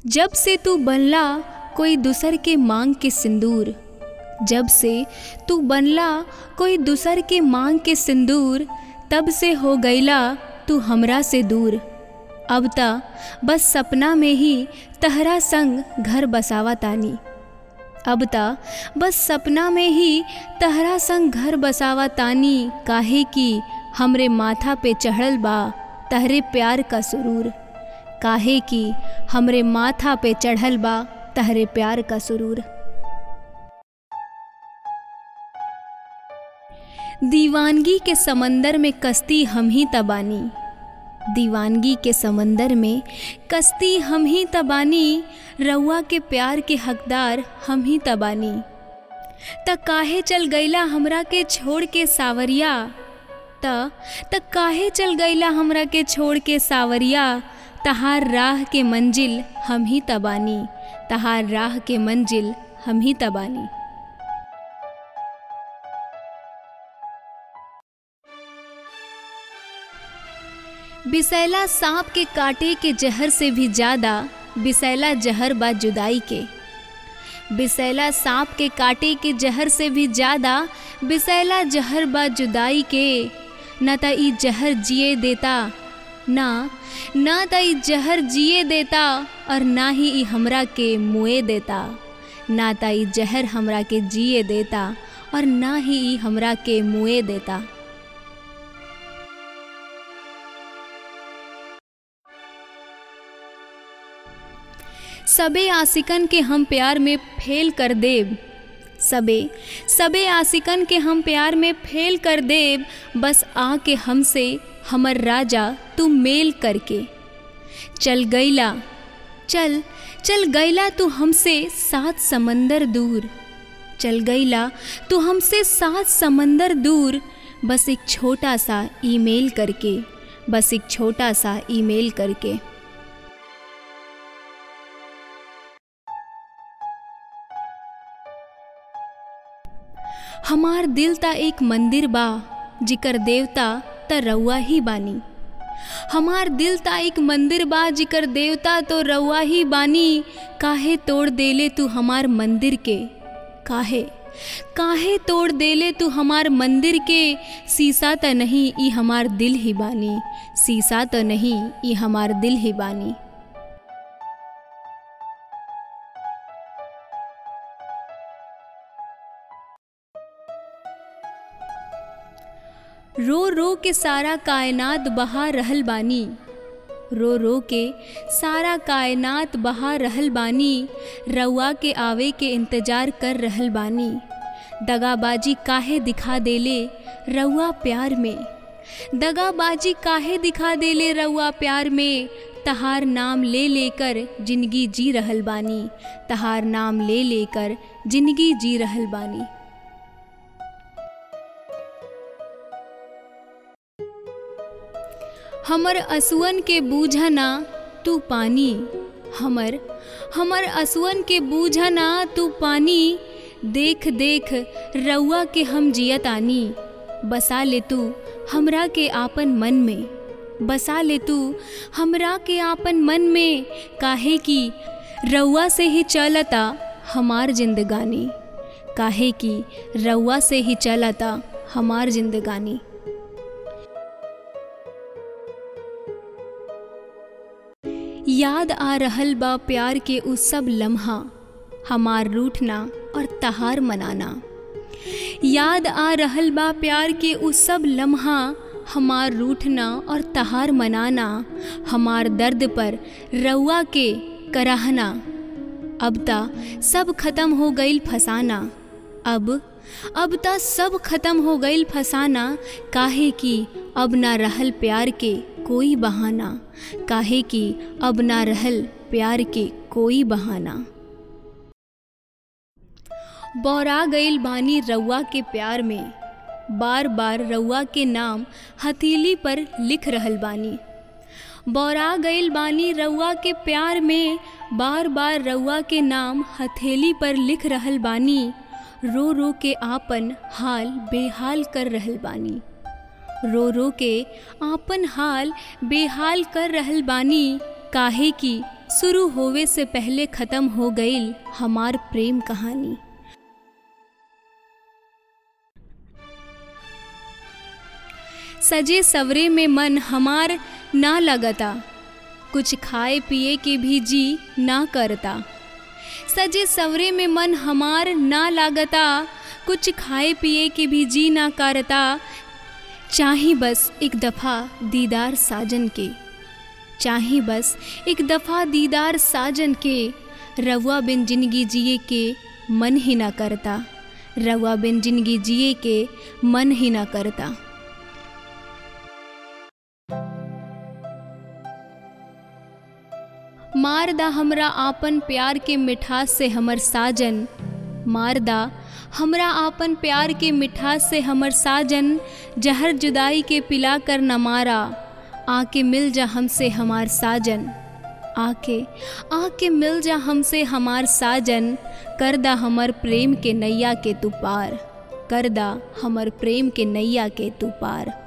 जब से तू बनला कोई दूसर के मांग के सिंदूर जब से तू बनला कोई दूसर के मांग के सिंदूर तब से हो गईला तू हमरा से दूर अब त बस सपना में ही तहरा संग घर बसावा तानी अब त बस सपना में ही तहरा संग घर बसावा तानी काहे कि हमरे माथा पे चढ़ल बा तहरे प्यार का सुरूर काहे कि हमरे माथा पे चढ़ल बा तहरे प्यार का सुरूर दीवानगी के समंदर में कश्ती हम ही तबानी दीवानगी के समंदर में कश्ती हम ही तबानी रउआ के प्यार के हकदार हम ही तबानी त काहे चल गईला हमरा के छोड़ के सावरिया त त काहे चल गईला हमरा के छोड़ के सावरिया तहार राह के मंजिल हम ही तबानी तहार राह के मंजिल हम ही तबानी बिसैला सांप के काटे के जहर से भी ज़्यादा बिसैला जहर बा जुदाई के बिसैला सांप के काटे के जहर से भी ज़्यादा बिसैला जहर बा जुदाई के न त ई जहर जिए देता ना ना त ई जहर जिए देता और ना ही ई हमरा के मुए देता ना त ई जहर हमरा के जिए देता और ना ही ई हमरा के मुए देता सबे आशिकन के हम प्यार में फेल कर देब सबे सबे आशिकन के हम प्यार में फेल कर देब बस आके हमसे हमर राजा तू मेल करके चल गईला चल चल गईला तू हमसे सात समंदर दूर चल गईला तू हमसे सात समंदर दूर बस एक छोटा सा ईमेल करके बस एक छोटा सा ईमेल करके हमार दिल ता एक मंदिर बा जिकर देवता त रउआ ही बानी हमार दिल ता एक मंदिर बा जिकर देवता तो रउआ ही बानी काहे तोड़ देले तू हमार मंदिर के काहे काहे तोड़ देले तू हमार मंदिर के शीशा त नहीं ई हमार दिल ही बानी शीशा त नहीं ई हमार दिल ही बानी रो रो के सारा कायनात बहा रहल बानी रो रो के सारा कायनात बहा रहल बानी रउआ के आवे के इंतजार कर रहल बानी दगाबाजी काहे दिखा देले रउआ प्यार में दगाबाजी काहे दिखा देले रउआ प्यार में तहार नाम ले लेकर जिंदगी जी रहल बानी तहार नाम ले लेकर जिंदगी जी रहल बानी हमर असुअन के बूझना तू पानी हमर हमर असुअन के बूझना तू पानी देख देख रउआ के हम जियतानी बसा ले तू हमरा के आपन मन में बसा ले तू हमरा के आपन मन में काहे कि रउआ से ही चलता हमार जिंदगानी काहे कि रउआ से ही चलता हमार जिंदगानी याद आ रहल बा प्यार के उ सब लम्हा हमार रूठना और तहार मनाना याद आ रहल बा प्यार के उ सब लम्हा हमार रूठना और तहार मनाना हमार दर्द पर रउआ के कराहना अब ता सब खत्म हो गईल फसाना अब अब ता सब खत्म हो गईल फसाना काहे कि अब ना रहल प्यार के कोई बहाना काहे कि अब ना रहल प्यार के कोई बहाना बौरा गईल बानी रउआ के प्यार में बार बार रउआ के नाम हथेली पर लिख रहल बानी बौरा गईल बानी रउआ के प्यार में बार बार रउआ के नाम हथेली पर लिख रहल बानी रो रो के आपन हाल बेहाल कर रहल बानी रो रो के आपन हाल बेहाल कर रहल बानी काहे कि शुरू होवे से पहले ख़त्म हो गईल हमार प्रेम कहानी सजे सवरे में मन हमार ना लगता कुछ खाए पिए के भी जी ना करता सजे सवरे में मन हमार ना लागता कुछ खाए पिए के भी जी ना करता चाही बस एक दफ़ा दीदार साजन के चाही बस एक दफ़ा दीदार साजन के रवा बिन जिंदगी जिए के मन ही ना करता रवा बिन जिंदगी जिए के मन ही ना करता मारदा हमरा आपन प्यार के मिठास से हमर साजन मारदा हमरा आपन प्यार के मिठास से हमर साजन जहर जुदाई के पिला कर न मारा आके मिल जा हमसे हमार साजन आके आके मिल जा हमसे हमार साजन करदा हमर प्रेम के नैया के तू पार करदा हमर प्रेम के नैया के तू पार